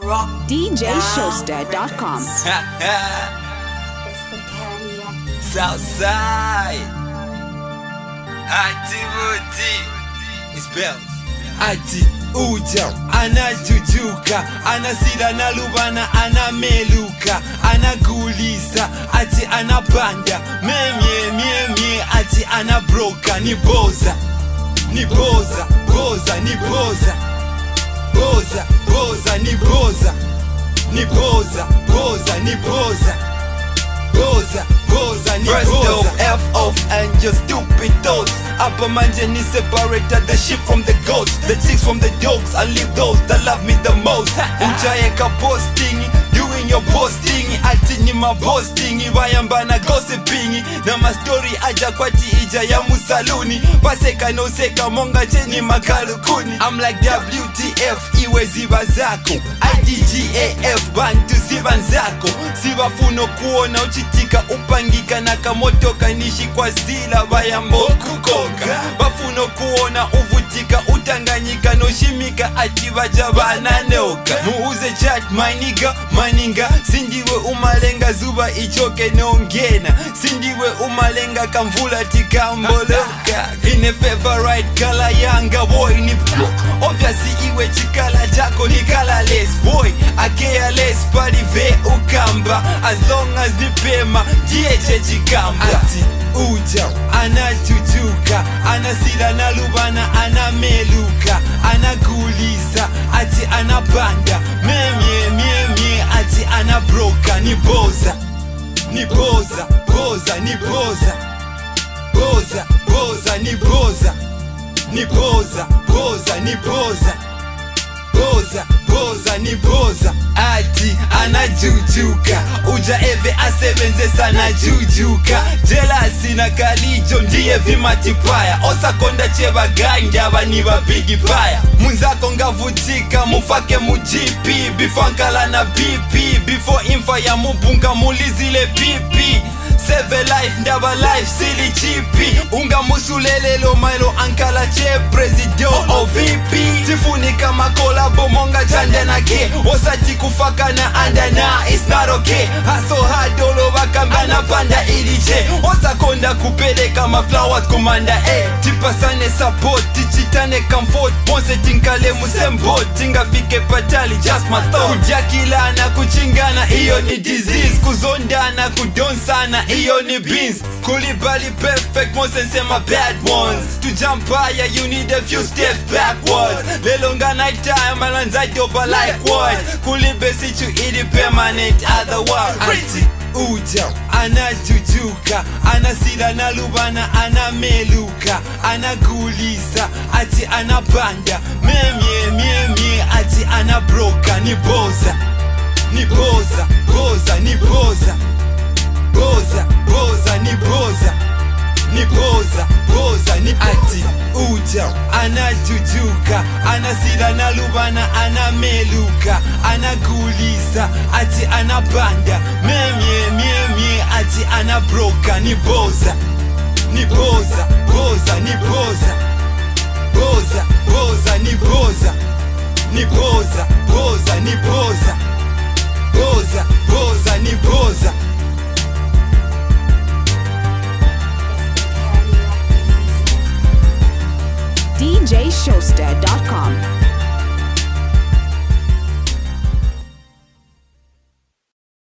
DJShowster.com. Southside. Ati Muti. It's bells. Ati uja anajujuka anasila na lubana anameluka anagulisa ati anapanda memye myemye ati anabroka ni boza ni boza boza ni boza boza boza ni boza ni boza boza ni boza boza boza ni First boza off, F off and your stupid thoughts Upper manje separated the sheep from the goats The chicks from the dogs, I leave those that love me the most Ujaeka posting, doing your posting Ati ni maposting, bayambana gossiping Na mastori aja kwati ija ya musaluni Paseka no seka monga cheni makalukuni I'm like WTF, iwe ziba zako IDGAF, bantu ziba nzako Sibafuno kuona uchitika upangika na kamotoka nishi kwa zila bayambokukoka bafuno kuona uvutika utanganyika noshimika ati baja bananoka muuze chat maniga maninga sindiwe umalenga zuba ichoke nongena sindiwe umalenga kamvula tikamboloka ine favorite kala yanga boy ni obviously iwe chikala chako ni colorless boy akealess palive ukamba as long as nipema dieche chikamba ati uja anajujuka anasila na lubana anameluka anagulisa ati anapanda memye myemye ati anabroka ni boza ni boza boza ni boza boza boza ni boza ni boza boza ni boza boza boza ni boza ati anajujuka uja eve asebenze sana jujuka jelasi na kalijo ndiye vimatipaya osakonda chevaganja vani vapigi paya munzako ngavutika mufake mujipi before nkala na bp before imfa ya mubunga mulizile pipi seve life ndaba life sili chipi ungamusulelelo mailo ankala che presidio ovp tifunika makolabo monga janja na ke osati kufakana andana is not okay haso hadolo bakambana panda iliche osakonda kupeleka maflowers kumanda eh. tipasane support tichitane comfort ponse tinkale musembot tingafike patali just my thought kujakilana kuchingana iyo ni disease kuzondana kudonsana iyo ni beans kulibali perfect mosensema bad ones to jump higher you need a few steps backwards lelonga night time alanzadoba likewise kulibe sichu ili permanent otherwise Ati uja anajujuka anasila na lubana anameluka anagulisa ati anapanda memye myemye ati anabroka ni boza ni boza boza ni boza boza boza ni boza ni boza boza ni ati uja anajujuka anasila na lubana anameluka anagulisa ati anapanda memye myemye ati anabroka ni boza ni boza boza ni boza boza boza ni boza ni boza boza ni boza